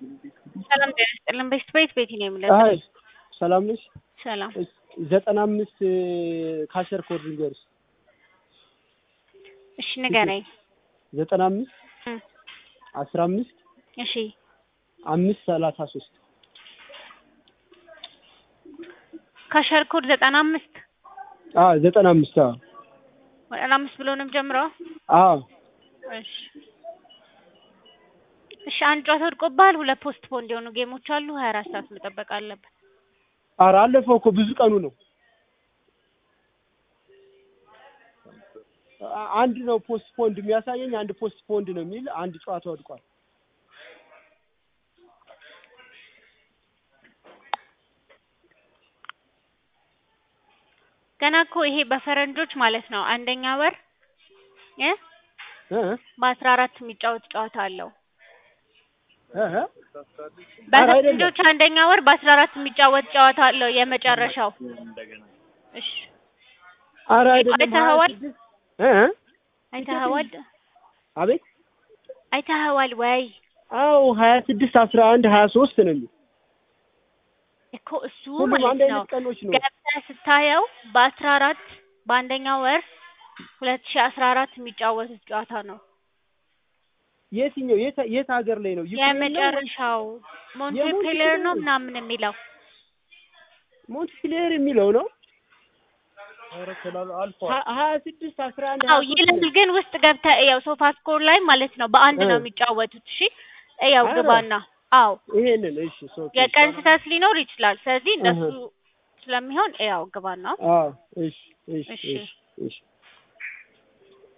ሰላም ጤና ይስጥልን። ቤስት ቤት ቤቲ ነው የምለው። አይ ሰላም ነሽ? ሰላም ዘጠና አምስት ካሸር ኮድ ንገርሽ። እሺ ንገረኝ። ዘጠና አምስት እም፣ አስራ አምስት እሺ አምስት ሰላሳ ሶስት ካሸር ኮድ ዘጠና አምስት አ ዘጠና አምስት አዎ ዘጠና አምስት ብሎ ነው የምጀምረው። አዎ እሺ እሺ አንድ ጨዋታ ወድቆብሃል። ሁለት ፖስት ፖንድ የሆኑ ጌሞች አሉ። ሀያ አራት ሰዓት መጠበቅ አለብን። ኧረ አለፈው እኮ ብዙ ቀኑ ነው። አ- አንድ ነው ፖስት ፖንድ የሚያሳየኝ አንድ ፖስት ፖንድ ነው የሚል አንድ ጨዋታ ወድቋል። ገና እኮ ይሄ በፈረንጆች ማለት ነው አንደኛ ወር እ እ በአስራ አራት የሚጫወት ጨዋታ አለው። እ እ ኧረ በፈረንጆች አንደኛ ወር በአስራ አራት የሚጫወት ጨዋታ አለው የመጨረሻው። እሺ ኧረ አይደለም አይተኸዋል? ሀያ ስድስት እ እ አይተኸዋል? አቤት አይተኸዋል ወይ? አዎ ሀያ ስድስት አስራ አንድ ሀያ ሶስት ነው የሚል እኮ እሱ ሁሉም ማለት አንድ ነው አይነት ቀኖች ነው። ገብተህ ስታየው በአስራ አራት በአንደኛው ወር ሁለት ሺህ አስራ አራት የሚጫወቱት ጨዋታ ነው የትኛው የት የት ሀገር ላይ ነው? ዩክሬን ነው ወይስ የመጨረሻው ሞንቴፔሌር ነው ምናምን የሚለው ሞንትክሌር የሚለው ነው? ሀ- ሀያ ስድስት አስራ አንድ አው ሀያ ሶስት ይላል ነው። ግን ውስጥ ገብተህ እያው ሶፋ ስኮር ላይ ማለት ነው በአንድ ነው እ። የሚጫወቱት። እሺ እያው ኧረ። ግባና አው ይሄንን እሺ ሶ የቀን ስህተት ሊኖር ይችላል። ስለዚህ እንደሱ እህ። ስለሚሆን ያው ግባና አዎ እሺ እሺ እሺ። እሺ እሺ